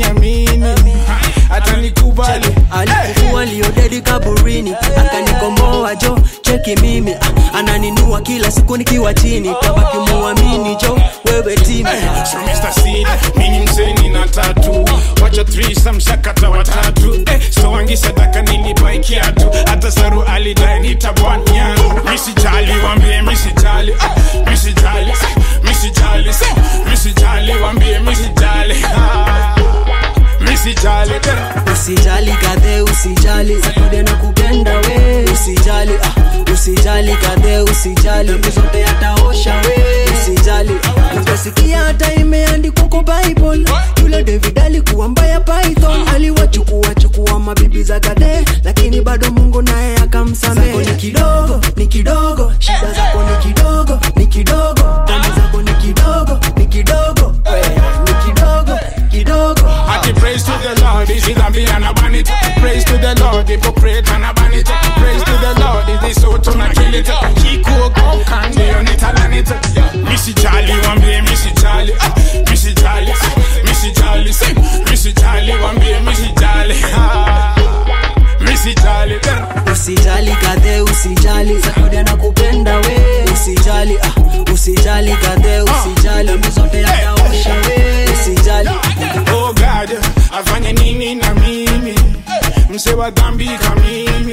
namini hata nikubali alikufua liodedi kaburini akanikomboa jo cheki mimi ah, ananinua kila siku nikiwa chini tabaki muamini jo wewe timi So Mr. Seed, mini mzeni na tatu wacha threesome shakata watatu eh, so wangi sadaka nilipai kiatu hata saru alidai nitabwanya misijali wambie misijali ah, misijali misijali misijali wambie misijali ah, misijali eh. usijali kadhe usijali sakude na kupenda we usijali ah, usijali kadhe usijali dhambi zote yataosha we usijali utasikia hata imeandikwa kwa bible yule david alikuwa mbaya python aliwachukua chukua mabibi za kadhe lakini bado mungu naye akamsamehe ni kidogo ni kidogo shida zako ni kidogo ni kidogo dhambi zako ni kidogo ni kidogo we, ni kidogo kidogo Ati praise to the Lord, is it be and a vanity. Praise to the Lord, hypocrite and a vanity. Praise to the Lord, is the soul to not kill it. He cook up candy on it and on it. Missy Jolly, one be Missy Jolly. Ah, Missy Jolly, Missy Jolly, sing. Missy Jolly, one be Missy Jolly. Ah, Missy Jolly, eh. usijali kadhe usijali sakude na kupenda we usijali ah, usijali kadhe usijali dhambi zote yataosha we usijali Oh God, afanye nini na mimi mse wa dhambi kamimi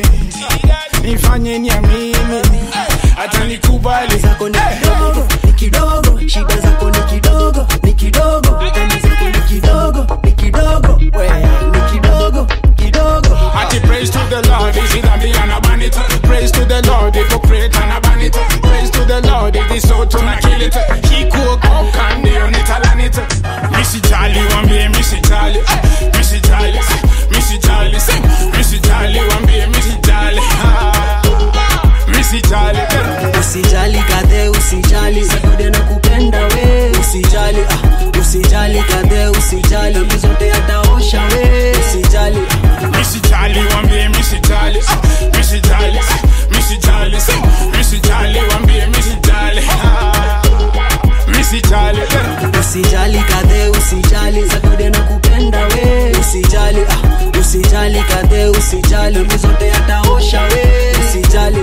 nifanye ni ya mimi hata nikubali zako ni kidogo ni kidogo shida zako ni kidogo ni kidogo dhambi zako ni kidogo ni kidogo we ni kidogo kidogo Ati praise to the Lord, is it a be and a vanity? Praise to the Lord, hypocrite and a vanity. Praise to the Lord, if the soul to not kill it. He cook up candy on it and on it. Missy Jolly, one be Missy Jolly. Ah, Missy Jolly, Missy Jolly, sing. Missy Jolly, one be Missy Jolly. Ah, Missy Jolly, eh. usijali kadhe usijali sakude na kupenda we usijali ah, usijali kadhe usijali dhambi zote yataosha we usijali Missy Jolly, one be Missy Jolly. Ah, Missy Jolly, Missy Jolly, sing. Missy Jolly, one be Missy Jolly. Ah, Missy Jolly, eh. usijali kadhe usijali sakude na kupenda we usijali ah, usijali kadhe usijali dhambi zote yataosha we usijali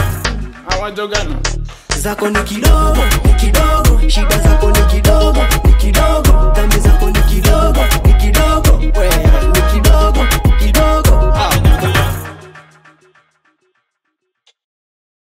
Awajogana. zako ni kidogo ni kidogo shida zako ni kidogo ni